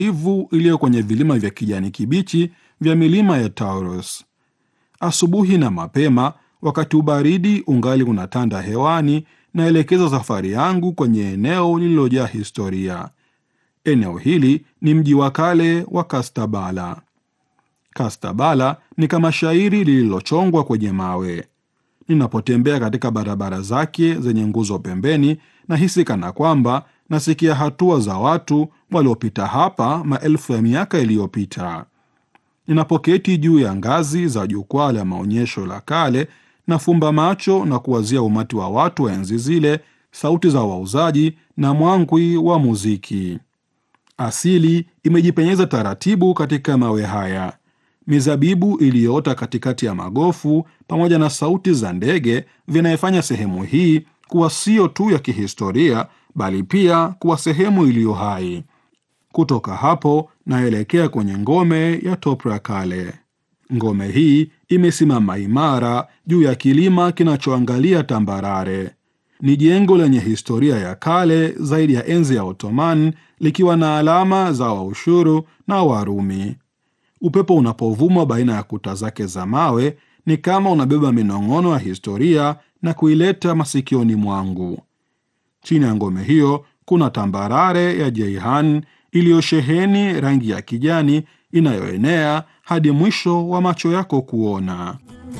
ivu iliyo kwenye vilima vya kijani kibichi vya milima ya Taurus. Asubuhi na mapema, wakati ubaridi ungali unatanda hewani, naelekeza safari yangu kwenye eneo lililojaa historia. Eneo hili ni mji wa kale wa Kastabala. Kastabala ni kama shairi lililochongwa kwenye mawe. Ninapotembea katika barabara zake zenye nguzo pembeni, nahisi kana kwamba nasikia hatua za watu waliopita hapa maelfu ya miaka iliyopita. Ninapoketi juu ya ngazi za jukwaa la maonyesho la kale, nafumba macho na kuwazia umati wa watu wa enzi zile, sauti za wauzaji na mwangwi wa muziki. Asili imejipenyeza taratibu katika mawe haya. Mizabibu iliyoota katikati ya magofu pamoja na sauti za ndege vinayefanya sehemu hii kuwa sio tu ya kihistoria bali pia kuwa sehemu iliyo hai. Kutoka hapo naelekea kwenye ngome ya Topra kale. Ngome hii imesimama imara juu ya kilima kinachoangalia tambarare. Ni jengo lenye historia ya kale zaidi ya enzi ya Ottoman, likiwa na alama za Waushuru na Warumi. Upepo unapovuma baina ya kuta zake za mawe ni kama unabeba minong'ono ya historia na kuileta masikioni mwangu. Chini ya ngome hiyo kuna tambarare ya Jeihan iliyosheheni rangi ya kijani inayoenea hadi mwisho wa macho yako kuona.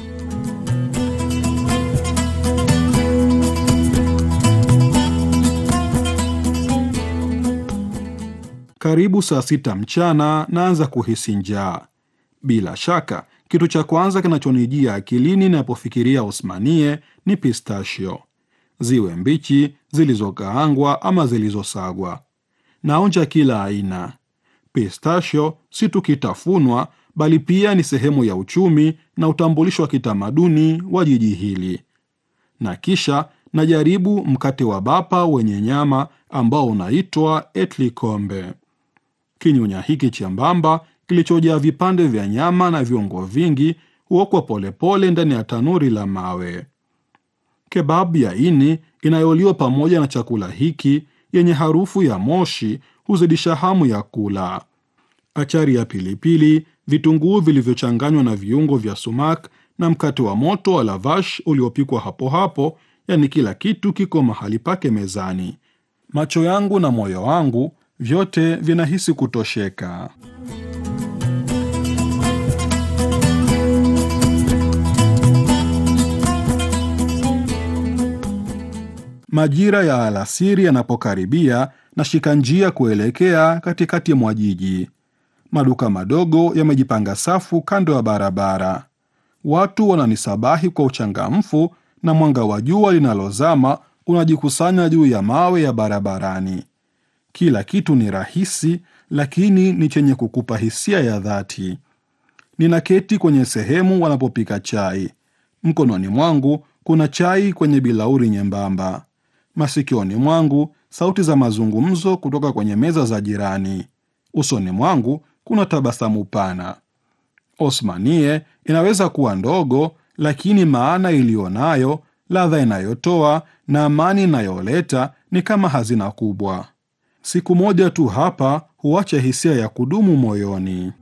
Karibu saa sita mchana naanza kuhisi njaa. Bila shaka kitu cha kwanza kinachonijia akilini ninapofikiria Osmanie ni pistachio, ziwe mbichi, zilizokaangwa ama zilizosagwa. Naonja kila aina. Pistachio si tu kitafunwa, bali pia ni sehemu ya uchumi na utambulisho wa kitamaduni wa jiji hili. Na kisha najaribu mkate wa bapa wenye nyama ambao unaitwa etlikombe. Kinyunya hiki chembamba kilichojaa vipande vya nyama na viungo vingi huokwa polepole ndani ya tanuri la mawe. Kebabu ya ini inayoliwa pamoja na chakula hiki yenye harufu ya moshi huzidisha hamu ya kula. Achari ya pilipili, vitunguu vilivyochanganywa na viungo vya sumak na mkate wa moto wa lavash uliopikwa hapo hapo, yani kila kitu kiko mahali pake mezani. Macho yangu na moyo wangu vyote vinahisi kutosheka. Majira ya alasiri yanapokaribia, nashika njia kuelekea katikati mwa jiji. Maduka madogo yamejipanga safu kando ya barabara. Watu wananisabahi kwa uchangamfu, na mwanga wa jua linalozama unajikusanya juu ya mawe ya barabarani. Kila kitu ni rahisi, lakini ni chenye kukupa hisia ya dhati. Ninaketi kwenye sehemu wanapopika chai. Mkononi mwangu kuna chai kwenye bilauri nyembamba. Masikioni mwangu sauti za mazungumzo kutoka kwenye meza za jirani. Usoni mwangu kuna tabasamu pana. Osmanie inaweza kuwa ndogo, lakini maana iliyo nayo, ladha inayotoa na amani inayoleta ni kama hazina kubwa. Siku moja tu hapa huacha hisia ya kudumu moyoni.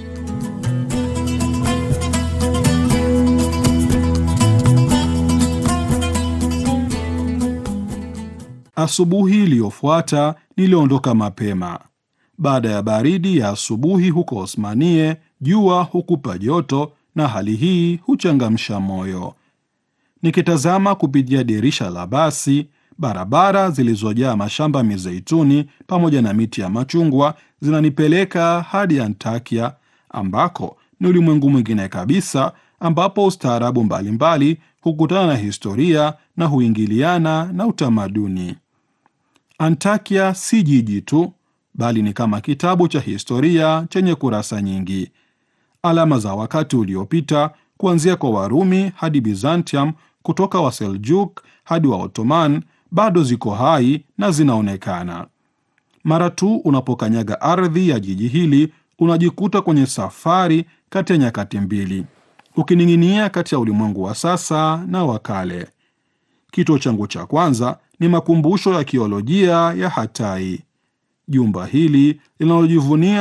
Asubuhi iliyofuata niliondoka mapema. Baada ya baridi ya asubuhi huko Osmanie, jua hukupa joto na hali hii huchangamsha moyo. Nikitazama kupitia dirisha la basi, barabara zilizojaa mashamba mizeituni pamoja na miti ya machungwa zinanipeleka hadi Antakia, ambako ni ulimwengu mwingine kabisa, ambapo ustaarabu mbalimbali hukutana na historia na huingiliana na utamaduni. Antakia si jiji tu, bali ni kama kitabu cha historia chenye kurasa nyingi. Alama za wakati uliopita, kuanzia kwa Warumi hadi Byzantium, kutoka Waseljuk hadi wa Ottoman, bado ziko hai na zinaonekana. Mara tu unapokanyaga ardhi ya jiji hili, unajikuta kwenye safari kati ya nyakati mbili, ukining'inia kati ya ulimwengu wa sasa na wa kale. Kituo changu cha kwanza ni makumbusho ya kiolojia ya Hatai. jumba hili linalojivunia